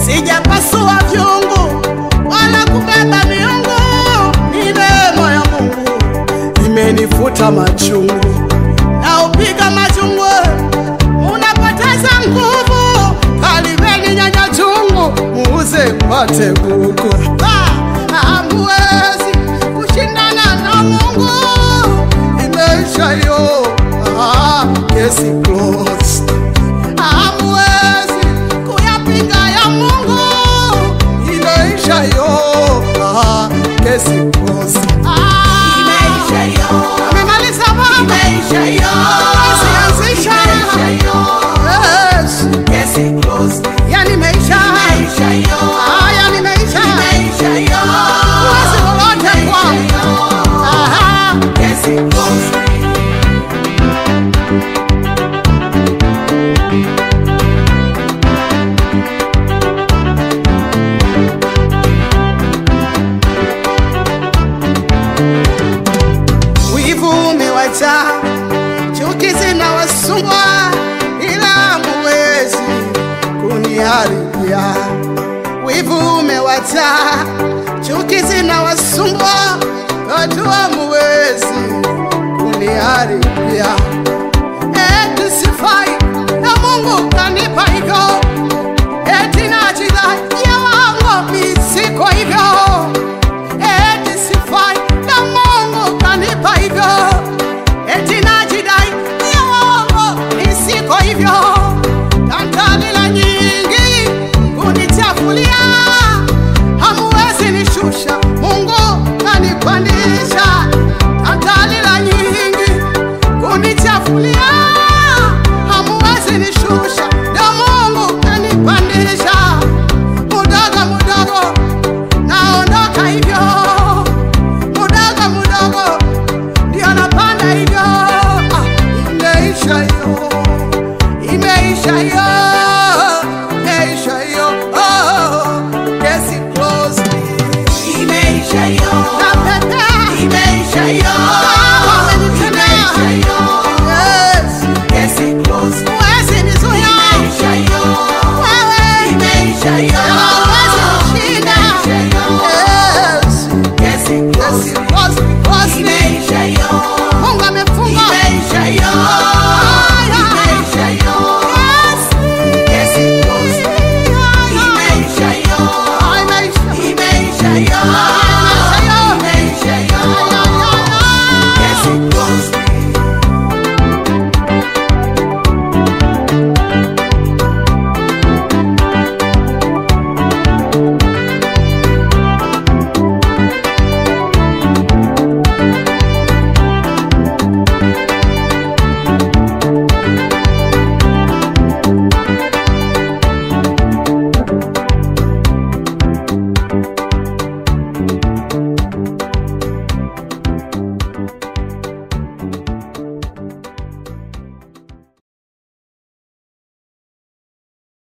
sijapasua vyungu wala kubeba miungu. Ni neema ya Mungu imenifuta machungu na upiga machungu, unapoteza nguvu. Kalibeni nyanya chungu, muuze mpate kuku. Hamwezi kushindana na Mungu, imeisha hiyo. Ah, kesi closed. Hamwezi kuyapinga ya Mungu, imeisha hiyo. Ah, kesi closed. Ah, Imeisha hiyo. amemaliza baba. Imeisha hiyo. Asianzisha. Imeisha hiyo. Yes. Kesi closed. Yani imeisha. Imeisha hiyo. Ah, yani imeisha. Imeisha hiyo. Huwezi lolote Imeisha kwangu. hiyo. Aha. Kesi closed. Wivu umewacha, chuki zinawasumbua, ila hamuwezi kuniharibia. Wivu umewacha, chuki zinawasumbua, watu hamuwezi kuniharibia.